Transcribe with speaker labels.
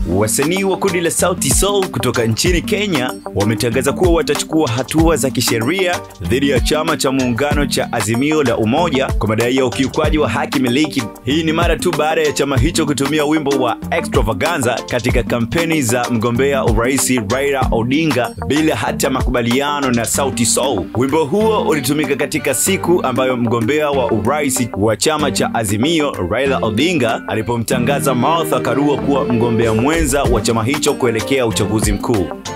Speaker 1: Wasanii wa kundi la Sauti Sol kutoka nchini Kenya wametangaza kuwa watachukua hatua za kisheria dhidi ya chama cha muungano cha Azimio la Umoja kwa madai ya ukiukwaji wa haki miliki. Hii ni mara tu baada ya chama hicho kutumia wimbo wa Extravaganza katika kampeni za mgombea urais Raila Odinga bila hata makubaliano na Sauti Sol. Wimbo huo ulitumika katika siku ambayo mgombea wa urais wa chama cha Azimio Raila Odinga alipomtangaza Martha Karua kuwa mgombea mwenza wa chama hicho kuelekea uchaguzi mkuu.